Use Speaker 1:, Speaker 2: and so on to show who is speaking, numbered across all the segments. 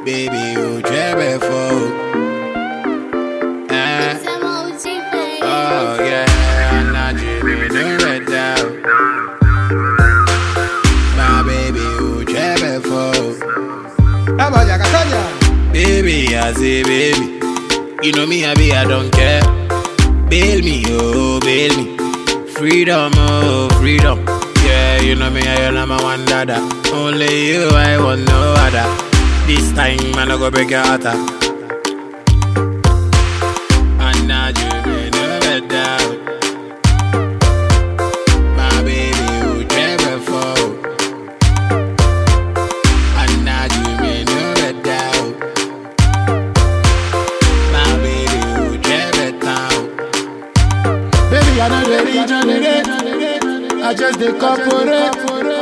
Speaker 1: baby, oh, jebe for. Eh, oh yeah, I'm not dreaming of red down. My baby, oh, jebe for.
Speaker 2: Abaya Catania.
Speaker 1: Baby, I say baby, you know me, I be, I don't care. Bail me, oh, bail me. Freedom, oh, freedom. Yeah, you know me, I am my one dada. Only you, I want no other. This time, man, I go break your heart. ah. And now you may never doubt. My baby, who never fall. And now you may never doubt. My baby, who never doubt.
Speaker 2: Baby, I know the regenerate. I just the corporate.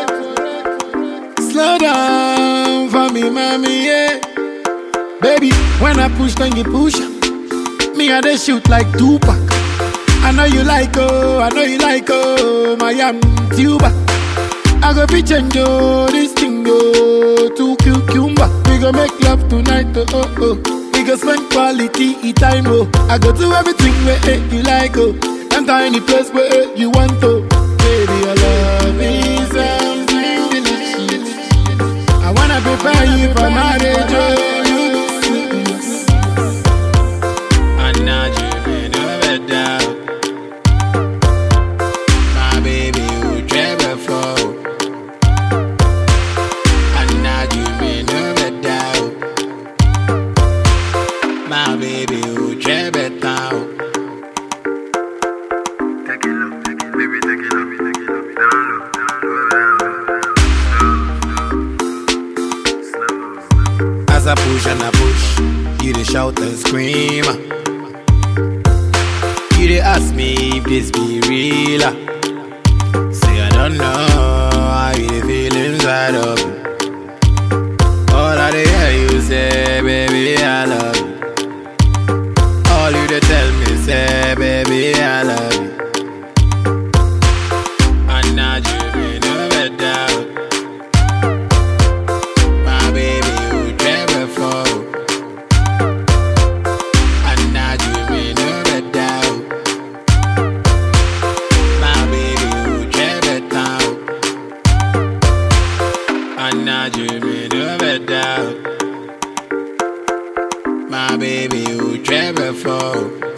Speaker 2: Slow down for me, mommy, yeah. Baby, when I push, then you push. Me, I they shoot like Tupac. I know you like, oh, I know you like, oh, my am tuba. I go be change, oh, this thing, oh, to cucumber. We go make love tonight, oh, oh, oh. We go spend quality time, oh. I go do everything where eh, you like, oh. Enter any place where eh, you want, oh. Baby, your love is something delicious. I wanna prepare you for marriage, oh.
Speaker 1: And now you may never doubt. My baby, who never fall. And now you may never doubt. My baby, who never doubt.
Speaker 3: Take it low, take it, baby, take it low, take it low, down low, down low, down low, slow, slow, slow.
Speaker 1: As I push and I push, you dey shout and scream. You dey ask me if this be real. ah. Say I don't know how you dey feel inside of me. All I dey hear you say, baby, I love you. All you dey tell me say, baby, I love you. And now you may never doubt. My baby, who never fall. And now you may never doubt. My baby, who never doubt. And now you may never doubt. My baby, who never fall.